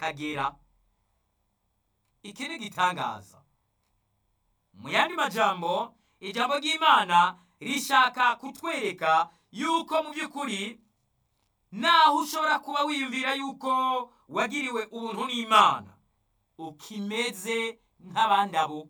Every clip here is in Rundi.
akagera iki ni igitangaza mu yandi majambo ijambo ry'imana rishaka kutwereka yuko mu by'ukuri naho ushobora kuba wiyumvira yuko wagiriwe ubuntu n'imana ukimeze nk'abandi abo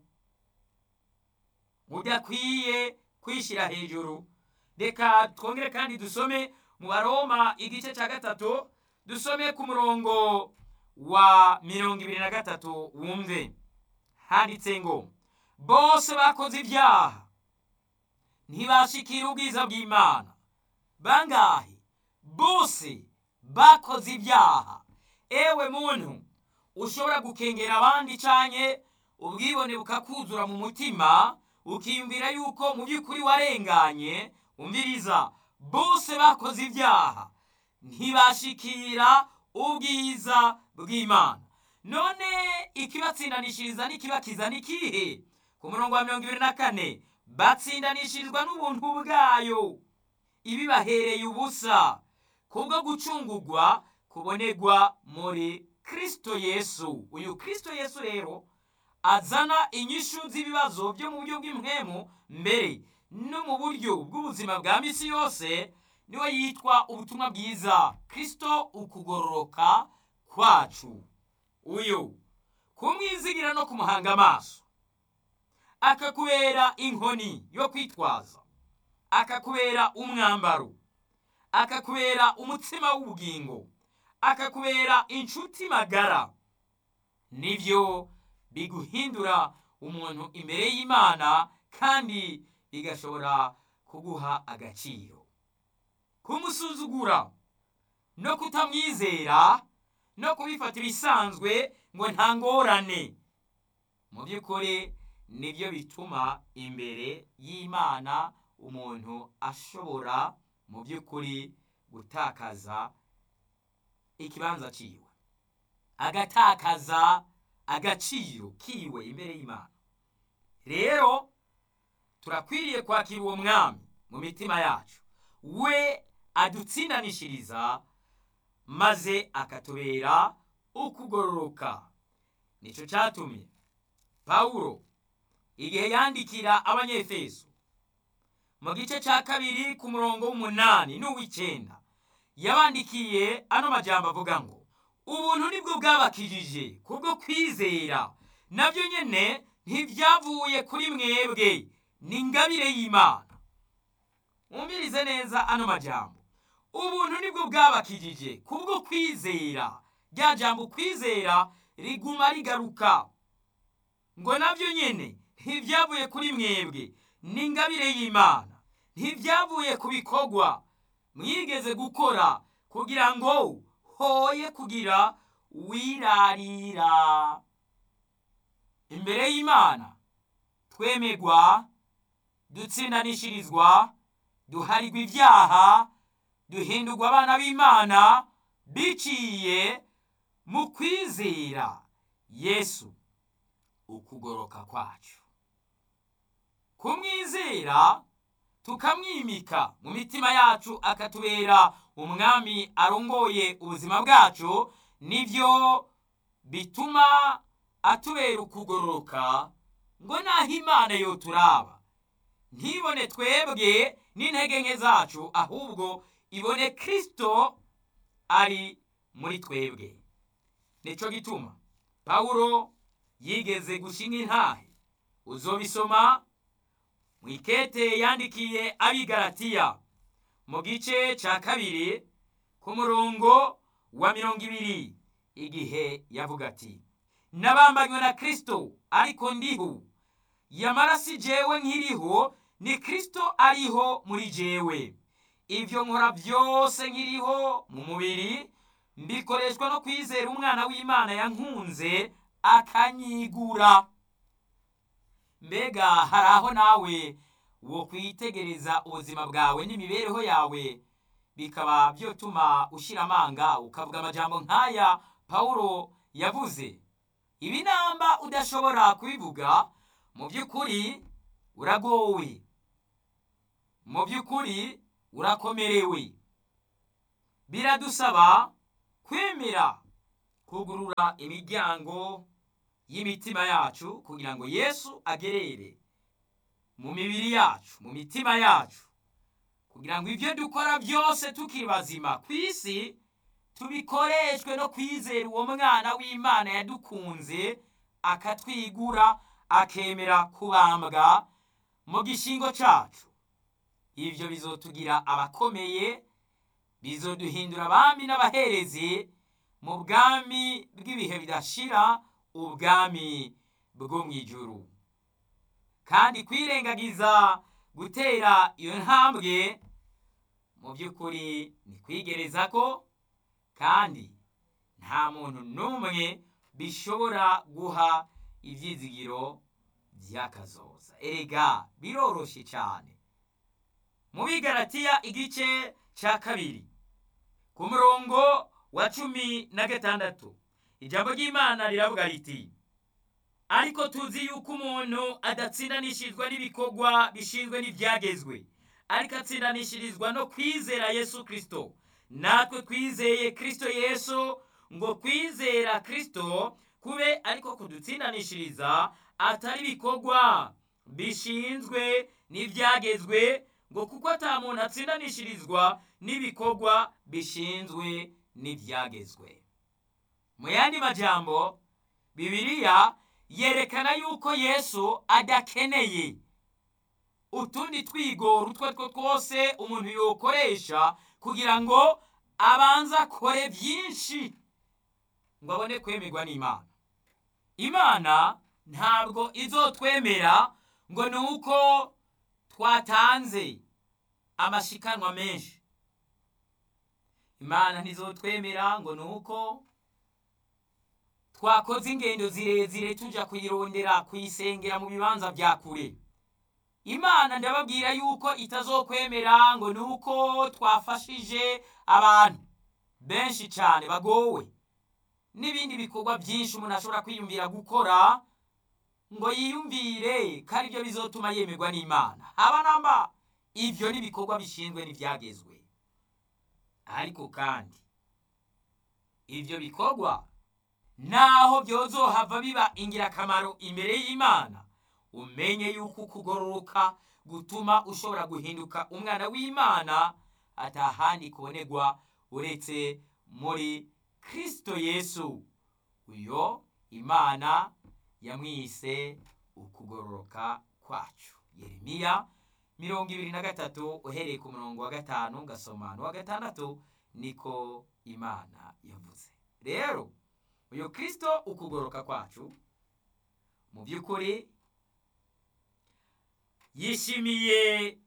udakwiye kwishyira hejuru reka twongere kandi dusome mu baroma igice cya gatatu dusome ku murongo wa mirongo ibiri na gatatu wumve handitse ngo bose bakoze ibyaha ntibashikira ubwiza bw'imana bangahe bose bakoze ibyaha ewe muntu ushobora gukengera abandi cyane ubwibone bukakuzura mu mutima ukiyumvira yuko mu by'ukuri warenganye umviriza bose bakoze ibyaha ntibashikira ubwiza bw'imana none ikibatsindanishiriza n'ikibakiza ni kihe ku murongo wa mirongo ibiri na kane batsindanishirizwa n'ubuntu bwayo ibibahereye ubusa kubwo gucungurwa kubonegwa muri kirisito yesu uyu kirisito yesu rero azana inyishu z'ibibazo byo mu buryo bw'impwemu mbere no mu buryo bw'ubuzima bwa misi yose niwe yitwa ubutumwa bwiza kirisito ukugororoka kwacu uyu kumwizigira no kumuhanga amaso akakubera inkoni yo kwitwaza akakubera umwambaro akakubera umutsima w'ubugingo akakubera inshuti magara nibyo biguhindura umuntu imbere y'imana kandi bigashobora kuguha agaciro kumusuzugura no kutamwizera no kubifata ibisanzwe ngo nta ngorane mu by'ukuri nibyo bituma imbere y'imana umuntu ashobora mu by'ukuri gutakaza ikibanza cyiwe agatakaza agaciro kiwe imbere y'imana rero turakwiriye kwakira uwo mwami mu mitima yacu we adutsindanishiriza maze akatubera ukugororoka nicyo cyatumye pawulo igihe yandikira abanyefeso mu gice cya kabiri ku murongo w'umunani n'uw'icyenda yabandikiye ano majambo avuga ngo ubuntu nibwo bwabakijije kubwo kwizera nabyo nyine ntibyavuye kuri mwebwe ni ingabire y'imana mwumvirize neza ano majambo ubuntu nibwo bwabakijije kubwo kwizera rya jambo kwizera riguma rigaruka ngo nabyo nyine ntibyavuye kuri mwebwe ni ingabire y'imana ntibyavuye ku bikorwa mwigeze gukora kugira ngo hoye kugira wirarira imbere y'imana twemegwa dutsindanishirizwa duharirwa ibyaha duhindurwa abana b'imana biciye mu kwizera yesu ukugoroka kwacu kumwizera tukamwimika mu mitima yacu akatubera umwami arongoye ubuzima bwacu nibyo bituma atubera ukugororoka ngo naho imana yo turaba ntibone twebwe n'intege nke zacu ahubwo ibone kirisito ari muri twebwe nicyo gituma pawulo yigeze gushinga intahe uzobisoma mu ikete yandikiye abigaratiya mu gice cya kabiri ku murongo wa mirongo ibiri igihe yavuga ati nabambanywe na kirisito ariko ndiho yamara si jewe nkiriho ni kirisito ariho muri jewe ibyo nkora byose nkiriho mu mubiri mbikoreshwa no kwizera umwana w'imana yankunze akanyigura mbega hari aho nawe wo kwitegereza ubuzima bwawe n'imibereho yawe bikaba byotuma ushyira amanga ukavuga amajambo nk'aya pawulo yavuze ibi namba udashobora kubivuga mu by'ukuri uragowe mu by'ukuri urakomerewe biradusaba kwemera kugurura imiryango y'imitima yacu kugira ngo yesu agerere mu mibiri yacu mu mitima yacu kugira ngo ibyo dukora byose tukiri bazima ku isi tubikoreshwe no kwizera uwo mwana w'imana yadukunze akatwigura akemera kubambwa mu gishingo cyacu ibyo bizotugira abakomeye bizoduhindura abami n'abaherezi mu bwami bw'ibihe bidashira ubwami bwo mu ijuru kandi kwirengagiza gutera iyo ntambwe mu by'ukuri ni kwigereza ko kandi nta muntu n'umwe bishobora guha ibyizigiro by'akazoza erega biroroshye cyane mu bigaratiya igice cya kabiri ku murongo wa cumi na gatandatu ijambo ry'imana riravuga riti ariko tuzi yuko umuntu adatsindanishizwa n'ibikorwa bishinzwe n'ibyagezwe ariko atsindanishirizwa no kwizera yesu kirisito natwe twizeye kirisito yesu ngo kwizera kirisito kube ariko kudutsindanishiriza atari ibikorwa bishinzwe n'ibyagezwe ngo kuko ata muntu atsindanishirizwa n'ibikorwa bishinzwe n'ibyagezwe mu yandi majambo bibiliya yerekana yuko yesu adakeneye utundi twigoro utwo ari two twose umuntu yokoresha kugira ngo abanze akore byinshi ngo abone kwemerwa n'imana imana ntabwo izotwemera ngo ni uko twatanze amashikanwa menshi imana ntizotwemera ngo ni uko twakoze ingendo zirezire tujya kuyirondera kuyisengera mu bibanza bya kure imana ndababwira yuko itazokwemera ngo ni uko twafashije abantu benshi cyane bagowe n'ibindi bikorwa byinshi umuntu ashobora kwiyumvira gukora ngo yiyumvire ko ari byo bizotuma yemerwa n'imana haba namba ibyo ni ibikorwa bishinzwe n'ibyagezwe ariko kandi ibyo bikorwa naho byozohava biba ingirakamaro imbere y'imana umenye yuko ukugororoka gutuma ushobora guhinduka umwana w'imana atahandi kubonerwa uretse muri kirisito yesu uyo imana yamwise ukugororoka kwacu yeremiya mirongo ibiri na gatatu uhereye ku murongo wa gatanu gasoma n'uwa gatandatu niko imana yavuze rero uyu kirisito ukugoroka kwacu mu by'ukuri yishimiye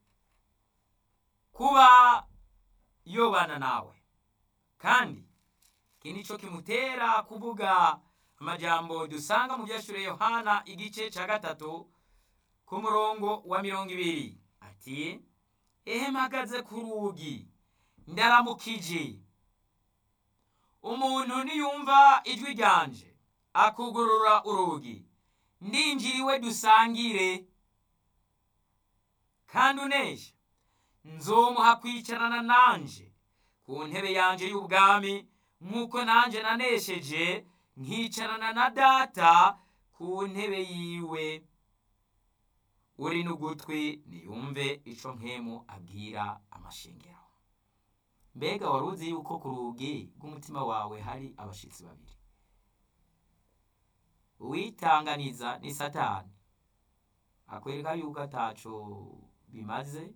kuba yobana nawe kandi iki ni cyo kimutera kuvuga amajambo dusanga mu byashure yohana igice cya gatatu ku murongo wa mirongo ibiri ati ehe mpagaze ku rugi ndaramukije umuntu niyumva ijwi ryanje akugurura urugi ndinjiriwe dusangire kandi unesha nzomuha kwicarana nanje ku ntebe yanje y'ubwami nk'uko nanjye nanesheje nkicarana na data ku ntebe yiwe uri n'ugutwi niyumve ico nkemu abwira amashengero mbega wari uzi yuko ku rugi rw'umutima wawe hari abashitsi babiri uwitanganiza ni satani akwereka yuko ataco bimaze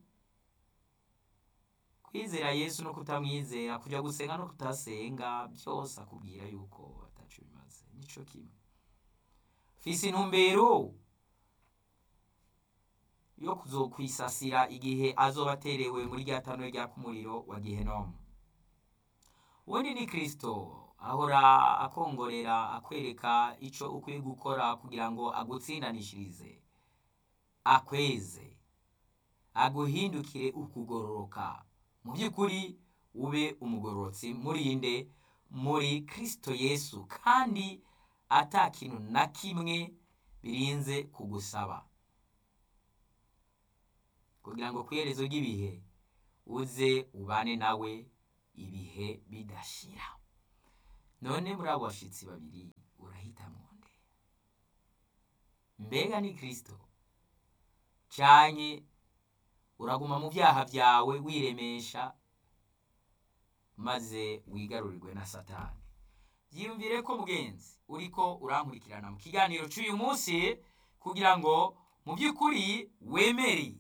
kwizera yesu no kutamwizera kujya gusenga no kutasenga byose akubwira yuko ataco bimaze nico kimwe fise intumbero yo kuzokwisasira igihe azoba aterewe muri rya tanure ryaka umuriro wa gihenomu ubundi ni kirisito ahora akongorera akwereka icyo ukwiye gukora kugira ngo agutsindanishirize akweze aguhindukire ukugororoka mu by'ukuri ube umugororotsi murinde muri kirisito yesu kandi ata kintu na kimwe birinze kugusaba kugira ngo ku iherezo ry'ibihe uze ubane nawe ibihe bidashira none muri abo bashitsi babiri urahitamo nde mbega ni kristo canke uraguma mu vyaha vyawe wiremesha maze wigarurirwe na satani yiyumvire ko mugenzi uriko urankurikirana mu kiganiro cy'uyu munsi kugira ngo mu by'ukuri wemere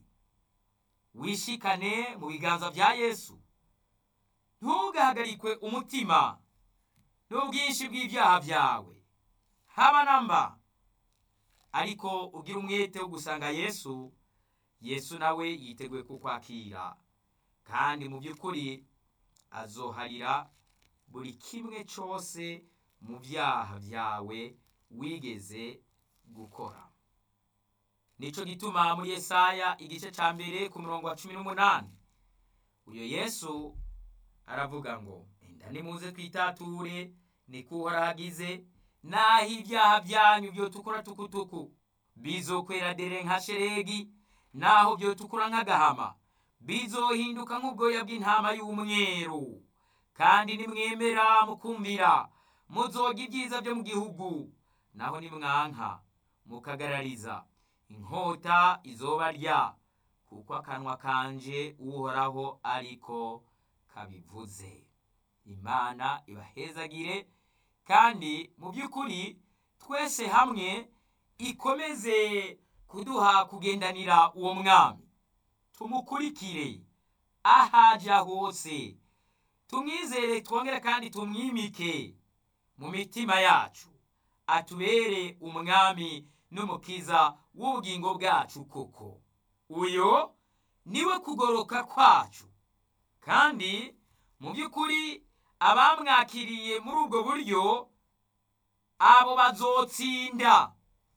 wishikane mu biganza bya yesu ntugahagarikwe umutima n'ubwinshi bw'ibyaha byawe haba namba ariko ugira umwete wo gusanga yesu yesu nawe yiteguye kukwakira kandi mu by'ukuri azoharira buri kimwe cyose mu byaha byawe wigeze gukora nicyo gituma muri Yesaya igice cya mbere ku murongo wa cumi n'umunani uyu yesu aravuga ngo enda nimuze twitature niko uhoraho agize naho ibyaha byanyu byotukura tukutuku bizokwera dere nka sheregi naho byotukura nk'agahama bizohinduka nk'ubwoya bw'intama y'umweru kandi nimwemera mukumvira muzoga ibyiza byo mu gihugu naho nimwanka mukagarariza inkota izobarya kuko akanwa kanje uhoraho ariko kabivuze imana ibahezagire kandi mu by'ukuri twese hamwe ikomeze kuduha kugendanira uwo mwami tumukurikire ahaja hose tumwizere twongere kandi tumwimike mu mitima yacu atubere umwami n'umukiza w'ubugingo bwacu koko uyo niwe kugoroka kwacu kandi mu by'ukuri abamwakiriye muri ubwo buryo abo bazotsinda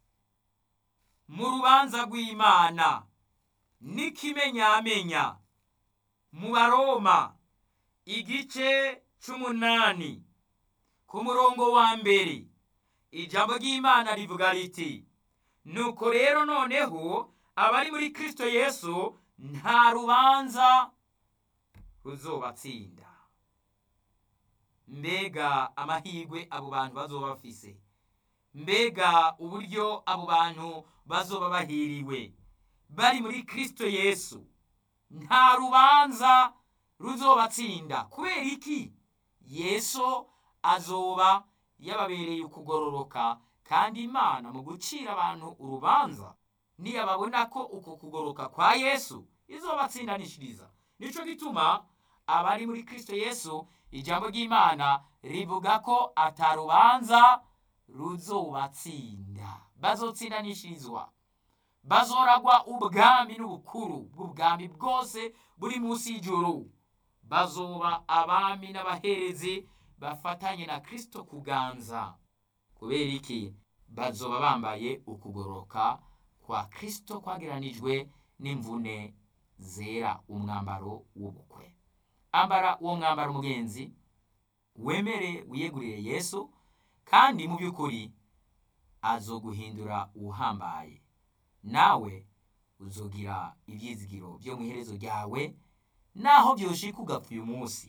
mu rubanza rw'imana n'ikimenyamenya mu baroma igice c'umunani ku murongo wa mbere ijambo ry'imana rivuga riti nuko rero noneho abari muri kristo yesu nta rubanza ruzobatsinda mbega amahirwe abo bantu bazoba bafise mbega uburyo abo bantu bazoba bahiriwe bari muri kristo yesu nta rubanza ruzobatsinda kubera iki yesu azoba yababereye ukugororoka kandi imana mu gucira abantu urubanza niyababona ko uko kugoroka kwa yesu izobatsindanishiriza nico gituma abari muri kristo yesu ijambo ry'imana rivuga ko atarubanza ruzobatsinda bazotsindanishirizwa bazoragwa ubwami n'ubukuru bw'ubwami bwose buri munsi y'ijuru bazoba abami n'abaherezi bafatanye na kristo kuganza kubera iki bazoba bambaye ukugoroka kwa kristo kwageranijwe n'imvune zera umwambaro w'ubukwe ambara uwo mwambaro mugenzi wemere wiyegurire yesu kandi mu by'ukuri azoguhindura uhambaye nawe uzogira ibyizigiro byo mu iherezo ryawe naho byoshika ugapfa uyu munsi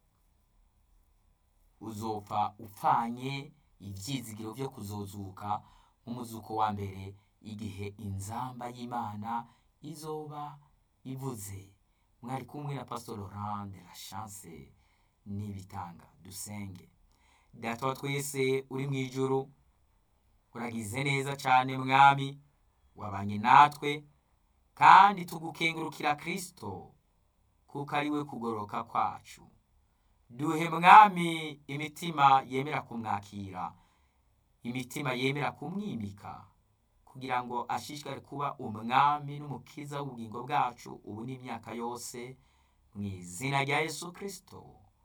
uzopfa upfanye ibyizigiro byo kuzozuka nk'umuzuko wa mbere igihe inzamba y'imana izoba ivuze mwari kumwe na pastor laurent de la chance n'ibitanga dusenge data wa twese uri mu ijuru uragize neza cyane mwami wabanye natwe kandi tugukengurukira kristo kuko ari we kugoroka kwacu duhe mwami imitima yemera kumwakira imitima yemera kumwimika kugira ngo ashishikare kuba umwami n'umukiza w'ubugingo bwacu ubu n'imyaka yose mu izina rya yesu kristo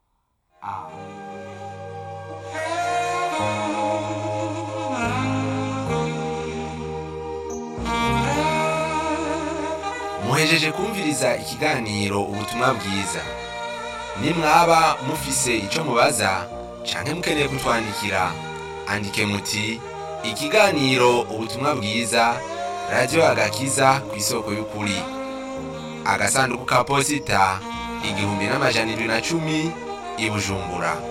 muhejeje kumviriza ikiganiro ubutumwa bwiza nimwaba mufise icyo mubaza canke mukeneye kutwandikira andike muti ikiganiro ubutumwa bwiza radiyo agakiza ku isoko y'ukuri agasanduku ka posita igihumbi n'amajana indwi na cumi i bujumbura